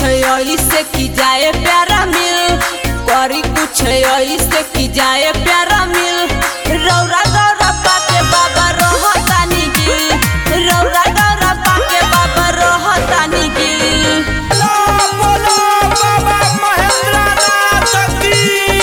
ऐसे की जाए प्यारा मिल करी कुछ ऐसे की जाए प्यारा मिल रौरा गौरा पाके बाबा रोहतानी गिल रौरा गौरा पाके बाबा रोहतानी गिल बोलो बाबा महेंद्रनाथ की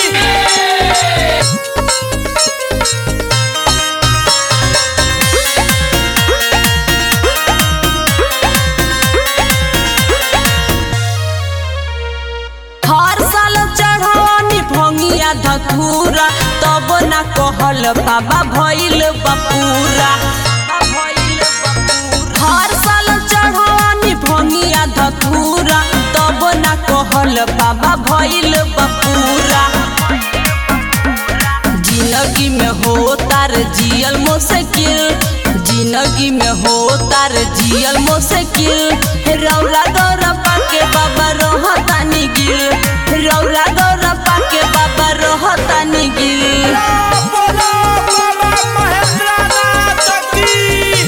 हर साल चढ़ानी भंगिया धतूरा तब ना कहल बाबा भइल बपूरा हर साल चढ़ानी भंगिया धतूरा तब ना कहल बाबा भइल बपूरा जिंदगी में हो तार जियल मुश्किल जिंदगी में हो तार जियल मुश्किल रौरा गौरा पाके बाबा रोहतानी गिल रौरा गौरा पाके बाबा रोहतानी गिल बोलो बाबा महेंद्रनाथ की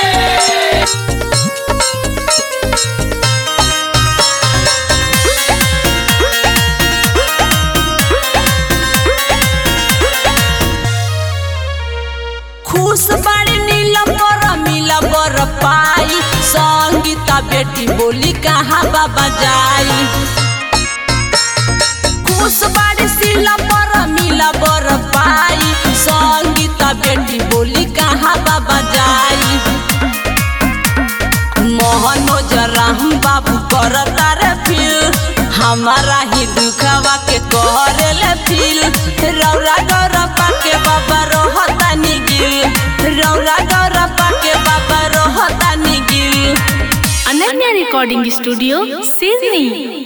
खुश बाड़ी नीला पर मिला बर पाई संगीता बेटी बोली कहाँ बाबा जाई खुश बाड़ी सिला पर मिला बर पाई संगीता बेटी बोली कहाँ बाबा जाई मोहनोज राम बाबू कर तारे फील हमारा ही दुखवा के करेले फील रौरा गौरा पाके बाबा रोहतानी गिल रौरा गौरा पाके बाबा रोहतानी गिल अनन्या रिकॉर्डिंग स्टूडियो सिडनी